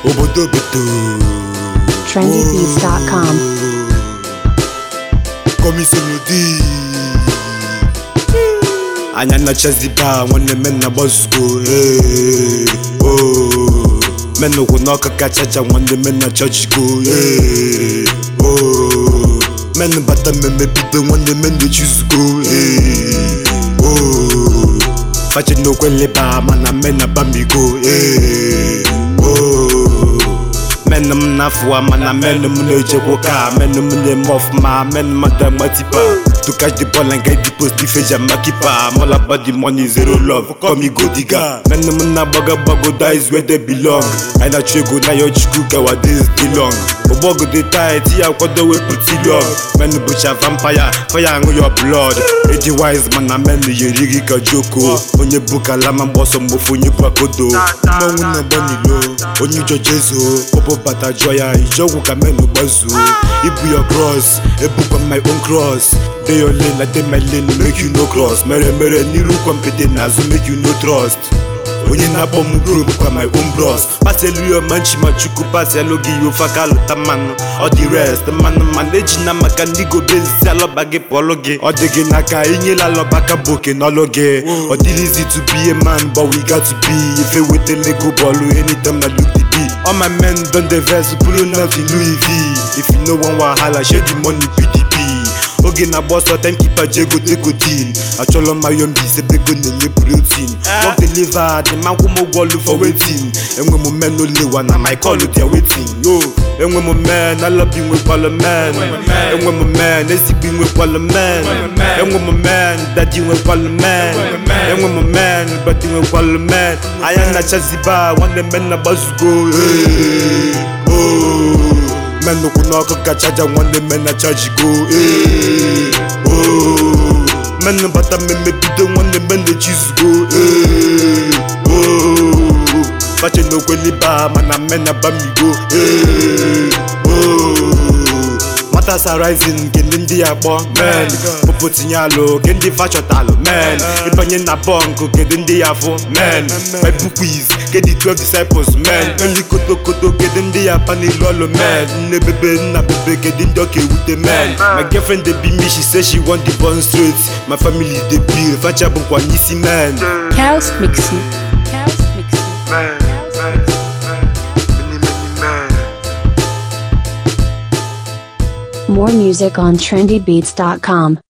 obodo obodo trendybeats.com. komisolodi anya nachaziba nwanne men na gbazugo hey, oh. men ụkwụ n'ọka kachacha nwanne men na chachigo hey, oh. men bata mmemme bido nwanne men na-echuzugo hey, oh. fache n'okwe leba mana men na bamigo hey, oh. men m na-afụwa mana men m na-ejekwa ka men m na-eme ọfụma men m adagba tipa to catch the ball and get the post defense and mark keeper I'm all about the money zero love call me go digger men m na-agbago agbago that is where they belong anyị na-achụ ego na ya chukwu gawa days dị long ụgbọgụ dị tight ya kwado wepụta ilong men bụcha vampire fire aṅụ your blood eji wise mana men yeri gị ka joko onye bụ kalama mgbọsọ mgbofu onye bụ akodo mmanwụ na-agba n'ilo onye ụjọ jezo pọpọ bata jụọ ya ije ọgwụ ka men gbazuo ibu your cross ebukwa my own cross dey your lane like dey my lane make you no cross mere mere n'iru kwmpede n'azụ make you no trust onye na-akpọ m bro bụkwa my own bros paselu ya manchi ma chukwu paselu gị ya ofe aka lụta mmanụ ọ dị rest mmanụ mana eji na maka ndị gobezi alọba gị pụọlụ gị ọ dị gị n'aka inyela alọba ka bụ oke n'ọlụ gị ọ dịrịzi to be a man but we got to be ife wetele ego bọọlụ anytime na look the beat all my men don dey vex buru na the louis v if you no wan wahala share the money pdp oge na-agba ọsọ timekeeper ji ego tego deal achọrọ mmayo mbise ego na-enye protein work the liver dị ma nkwụ m ụgwọ ọlụ for waiting enwe m men olewa na my call dia waiting yo enwe m men alọbi nwekwalụ men enwe m men ezigbo nwekwalụ men enwe m men dadi nwekwalụ men enwe m men badi nwekwalụ men anya na-achaziba nwanne men na-agbazugo hey, oh. men ụkwụ n'ọkụ ka chaja nwanne men na chajigo ee oo men bata mmemme bido nwanne men na-echizugo ee oo fache n'okweliba mana men na bamigo ee oo matters are rising nke ndị ndị ya kpọ men popo tinye alụ ke ndị fachọtalụ men ịbanye na bọnkụ kedu ndị ya fụ men bible quiz kedị 12 disciples men nri kotokoto kedu ndị ya pa n'ilu ọlụ men nne bebe nna bebe kedu ndị ọka ewute men my girlfriend dey be me she say she want the born straight my family dey bill facha bụkwa n'isi men Chaos Mixing. Chaos Mixing. More music on trendybeats.com.